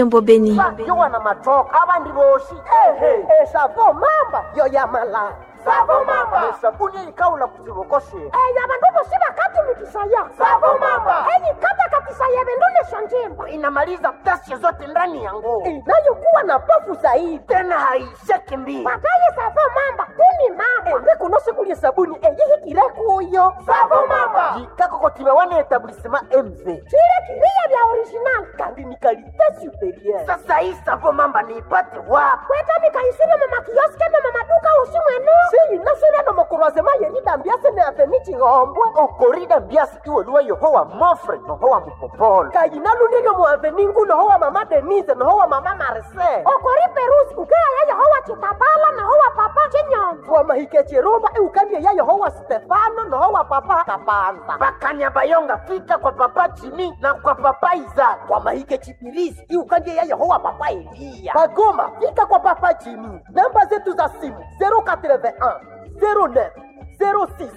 Tembo Beni. yo wana matoka abandi boshi ehe esavo mamba yo yamala savo mamba esabuni eyikawula ku kibokoshe eyo abantu bosi bakatumikisaya Savo mamba. eyikata katisaya vendulesha njimba inamaliza ghasia zote ndani ya nguo inayokuwa na pofu zaidi tena haisheki mbili pataye savo mamba kuni mamba ndikunosikulie sabuni eyihikire kuyo savo mamba jikakokotima wana etablissema mv chile kiriya bya original kandi ni kalite superieur sasa hii savo mamba niipate wapi kweta mikaisire mumakioske ne mumaduka usi mwenu siyinasire no mukurwazema yeridambiase ne avenichihombwe okorida mbiasi iweluwa yohowa mofre nohowa mupopolo kayinalundilyo mu aveningu nohowa mama denise nohowa mama marise okori perusi ukeaya yehowa chitambala nohowa papa chinyonzo wamahike chirumba iukandie ya yehowa stefano nohowa papa kapanza bakanyabayonga fika kwa papa jimi na kwa papa izaka wamahike chipirisi iukandie ya yehowa papa eliya bagoma fika kwa papa jimi namba zetu za simu 081 09 06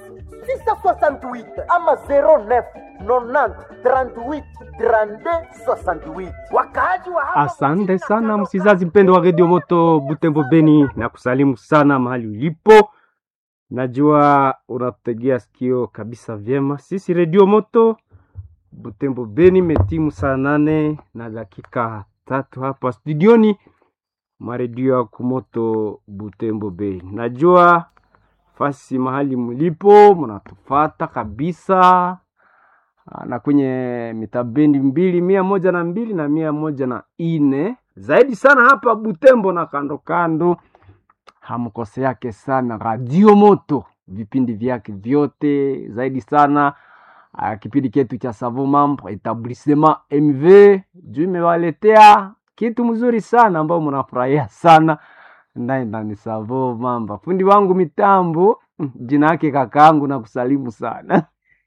668 ama 09 90 38 32 68 wakaaji wa hapa Asante sana msizazi mpendo wa redio moto Butembo Beni, na kusalimu sana mahali ulipo. Najua unatutegea sikio kabisa vyema. Sisi redio moto Butembo Beni metimu saa nane na dakika tatu hapa studioni mwa redio ya kumoto Butembo Beni. Najua fasi mahali mlipo mnatufata kabisa Ah, na kwenye mitabendi mbili mia moja na mbili na mia moja na ine zaidi sana hapa Butembo na kando kando, hamkose yake sana Radio Moto, vipindi vyake vyote zaidi sana ah, kipindi chetu cha Savo Mambo Etablissement MV juu imewaletea kitu mzuri sana ambao mnafurahia sana ndani ndani Savo Mambo. Fundi wangu mitambo mm, jina yake kakaangu na kusalimu sana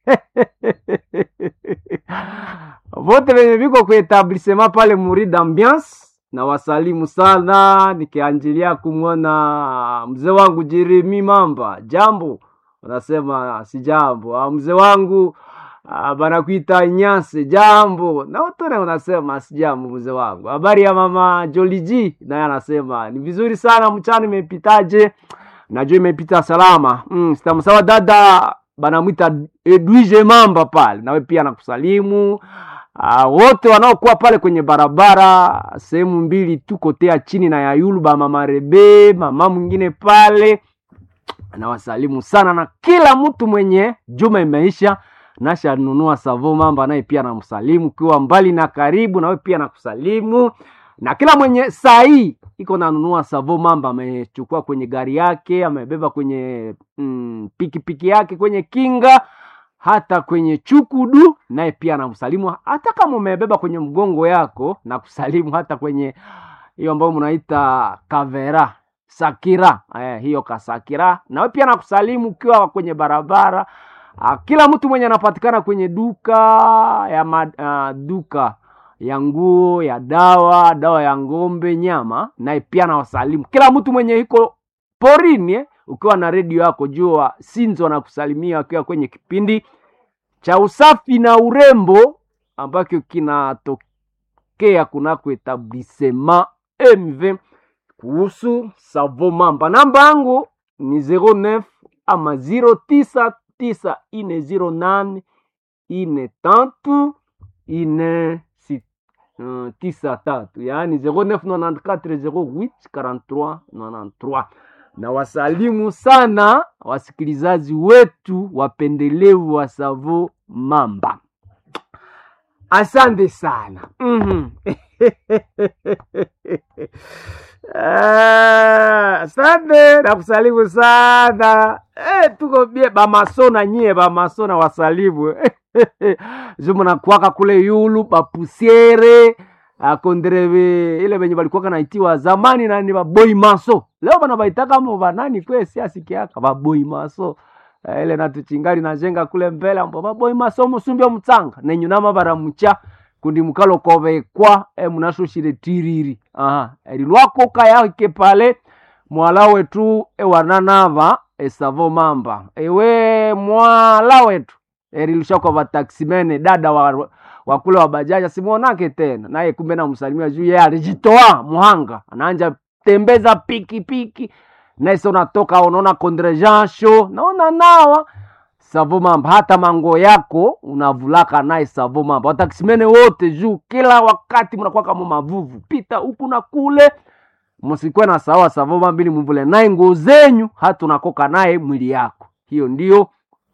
vote venye viko kuetablissema pale Murid Ambiance na wasalimu sana, nikianjilia kumwona mzee wangu Jeremi Mamba. Jambo unasema si jambo. Ah, Mzee wangu ah, banakuita Nyase, jambo. Na utone unasema si jambo. Mzee wangu, habari ya mama Joliji, naye anasema ni vizuri sana, mchana imepitaje? Najua imepita salama. Mm, sitamsawa dada banamwita Edwige Mamba pale, nawe pia nakusalimu. Ah, wote wanaokuwa pale kwenye barabara sehemu mbili tu kotea chini na ya yulu ba mama Rebe, mama mwingine pale nawasalimu sana, na kila mtu mwenye juma imeisha nasha nunua savo mamba, naye pia namsalimu, ukiwa mbali na karibu, nawe pia nakusalimu, na kila mwenye saa hii iko nanunua savo mamba, amechukua kwenye gari yake, amebeba kwenye mm, pikipiki yake, kwenye kinga hata kwenye chukudu, naye pia namsalimu. Hata kama umebeba kwenye mgongo yako, na kusalimu hata kwenye hiyo ambayo mnaita kavera sakira, eh, hiyo kasakira, nawe pia nakusalimu ukiwa kwenye barabara. Ah, kila mtu mwenye anapatikana kwenye duka ya ma, ah, duka ya nguo ya dawa dawa ya ng'ombe nyama, naye pia nawasalimu kila mtu mwenye iko porini eh, ukiwa na redio yako jua Sinzo na kusalimia akiwa kwenye kipindi cha usafi na urembo ambacho kinatokea kunako etablissement MV kuhusu savo mamba. Namba yangu ni 09 ama 099 ine 08 ine tatu ine si- uh, tisa tatu yaani 0994 08 43 93 na wasalimu sana wasikilizaji wetu wapendelevu wa Savo Mamba, asante sana mm asante na kusalimu sana eh, tuko bie bamasona nyie bamasona wasalimu zumunakwaka kule yulu bapusiere akondereve ile venye balikuwaka naitiwa zamani nani baboi maso leo bana baitaka mo banani kwe siasikiaka baboi maso Eh, ile natuchingali najenga kule mbele ambo baboi maso musumbya mutsanga nenyunama baramucha kundi mukalo kovekwa e munashoshile tiriri aha erilwako kayake pale mwala wetu ewananava esavo mamba ewe mwala wetu erilushakwa vataksimene dada wa, wakule wa bajaji simwonake tena naye kumbe namsalimia juu yeye alijitoa muhanga anaanja tembeza pikipiki naise unatoka unaona kondrejasho naona nawa savo mamba hata mango yako unavulaka naye savo mamba watakisimene wote juu kila wakati mnakuwa kama mavuvu pita huku na kule msikuwe na sawa savo mamba ili mvule naye nguo zenyu hata unakoka naye mwili yako hiyo ndio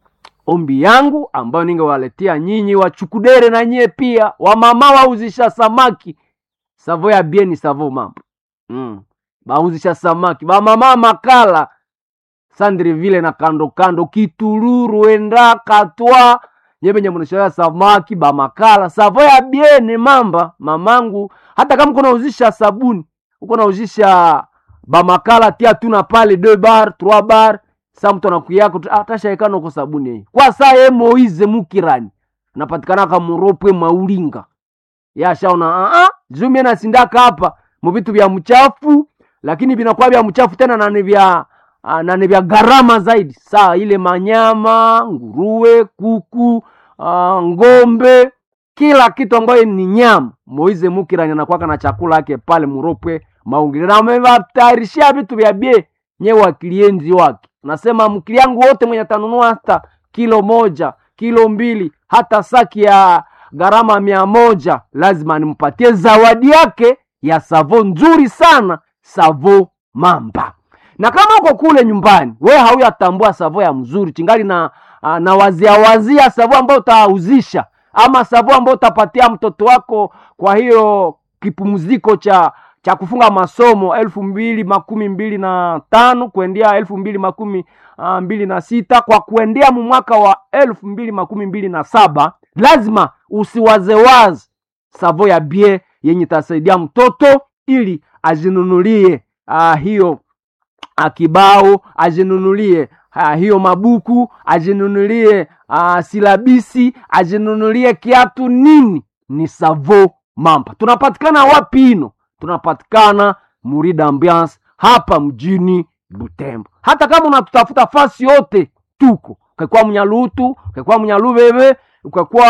ombi yangu ambayo ningewaletea nyinyi wachukudere na nyie pia wamama wauzisha samaki savo ya bieni savo mambo mm. bauzisha samaki bamama makala sandreville na kando kando kituluru enda katwa nyebenye mnashaya samaki bamakala savo ya biene mamba mamangu hata kama uko nauzisha sabuni uko nauzisha bamakala tia tuna pale deux bar trois bar sa mtu anakuyako atashaekana uko sabuni hii kwa saa ye moize mukirani napatikana kamuropwe maulinga yashaona uh zumie nasindaka hapa muvitu vya mchafu lakini vinakuwa vya mchafu tena nani vya uh, nani vya gharama zaidi saa ile manyama nguruwe kuku uh, ngombe kila kitu ambayo ni nyama moize mukirani anakwaka na chakula yake pale muropwe maungile na amevatayarishia vitu vya bie nye wakilienzi wake nasema mkili yangu wote mwenye atanunua hata kilo moja kilo mbili hata saki ya gharama mia moja lazima nimpatie zawadi yake ya savo nzuri sana savo mamba na kama uko kule nyumbani we hauyatambua savo ya mzuri chingali na uh, na wazia wazia savo ambayo utauzisha ama savo ambayo utapatia mtoto wako kwa hiyo kipumziko cha cha kufunga masomo elfu mbili makumi mbili na tano kuendea elfu mbili makumi uh, mbili na sita kwa kuendea mu mwaka wa elfu mbili makumi mbili na saba lazima usiwazewaze savo ya bie yenye itasaidia mtoto ili ajinunulie uh, hiyo uh, kibao ajinunulie uh, hiyo mabuku ajinunulie uh, silabisi ajinunulie kiatu nini ni savo mamba tunapatikana wapi ino tunapatikana Murida Ambiance hapa mjini Butembo. Hata kama unatutafuta fasi yote tuko, ukakwa Munyalutu, ukakwa Munyalubebe, ukakwa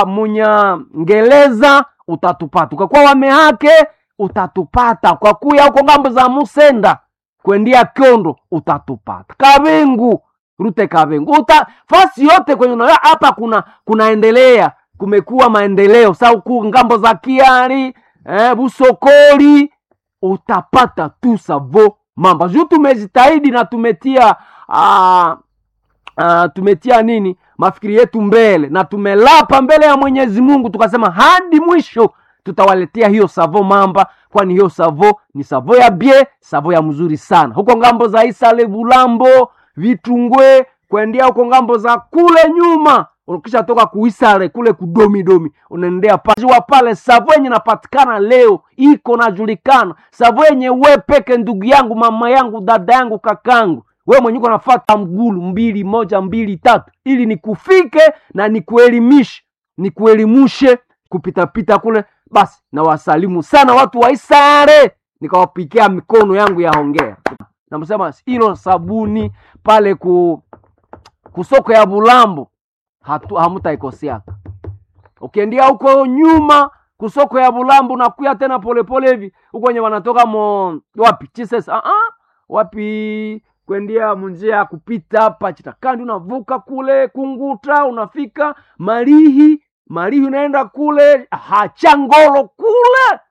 Munyangeleza utatupata, ukakwa Wamehake utatupata, kwa kuya huko ngambo za Musenda kwendia Kyondo utatupata, Kabengu rute Kabengu uta fasi yote kwenye unaona hapa kuna kunaendelea, kumekuwa maendeleo sa huku ngambo za Kiari eh, Busokoli utapata tu savo mamba juu tumejitahidi na tumetia uh, uh, tumetia nini mafikiri yetu mbele na tumelapa mbele ya Mwenyezi Mungu tukasema hadi mwisho tutawaletea hiyo savo mamba, kwani hiyo savo ni savo ya bie, savo ya mzuri sana huko ngambo za Isale, Bulambo, Vitungwe, kuendea huko ngambo za kule nyuma ukisha toka kuisare kule kudomidomi unaendea pajiwa pale savo yenye napatikana leo iko najulikana savo yenye we peke ndugu yangu mama yangu dada yangu kakangu we mwenye uko nafata mgulu mbili moja mbili tatu ili nikufike na nikuelimishe nikuelimushe kupitapita kule basi na wasalimu sana watu wa isare nikawapikia mikono yangu ya hongera namsema ilo sabuni pale ku kusoko ya bulambo hatu hamutaikosiaka ukiendia huko nyuma kusoko ya bulambu nakuya tena polepole hivi huko wenye wanatoka mo wapi chises uh -uh. wapi kwendia munjia ya kupita hapa chitakandi unavuka kule kunguta unafika marihi marihi unaenda kule hachangolo kule